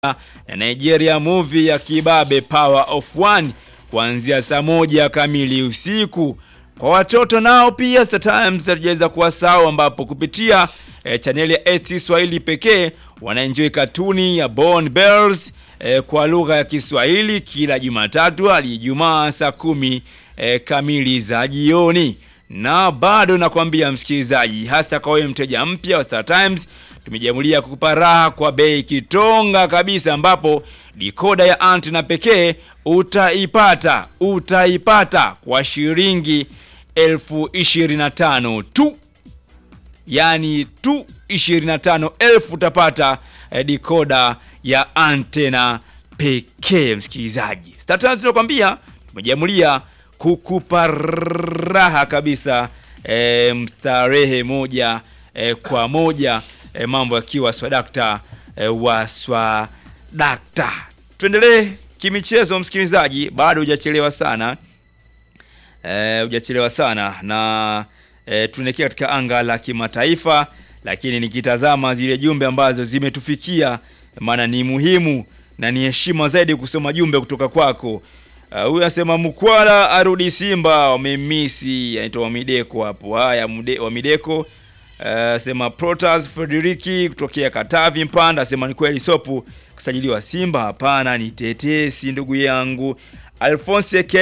na Nigeria movie ya kibabe Power of One kuanzia saa moja kamili usiku. Kwa watoto nao pia Star Times hatujaweza kuwasahau, ambapo kupitia eh, chaneli ya ST Swahili pekee wanaenjoy katuni ya Born Bells eh, kwa lugha ya Kiswahili kila Jumatatu hadi Ijumaa saa kumi eh, kamili za jioni. Na bado nakwambia msikilizaji, hasa kwa wewe mteja mpya wa Star Times, tumejamulia kukupa raha kwa bei kitonga kabisa, ambapo dikoda ya antena pekee utaipata utaipata kwa shilingi elfu ishirini na tano tu, yani tu 25,000 utapata eh, dikoda ya antena pekee. Msikilizaji, Star Times tunakwambia tumejamulia kukupa raha kabisa, eh, mstarehe moja eh, kwa moja eh, mambo yakiwa swadakta eh, wa swadakta. Tuendelee kimichezo, msikilizaji, bado hujachelewa sana eh, hujachelewa sana na eh, tunaelekea katika anga la kimataifa, lakini nikitazama zile jumbe ambazo zimetufikia, maana ni muhimu na ni heshima zaidi kusoma jumbe kutoka kwako. Uh, huyu anasema Mkwala arudi Simba, wamemisi. Anaitwa Wamideko hapo. Haya, Mude- Wamideko uh, sema Protas Frederiki kutokea Katavi Mpanda, asema ni kweli Sopu kusajiliwa Simba? Hapana, ni tetesi ndugu yangu. Alphonse K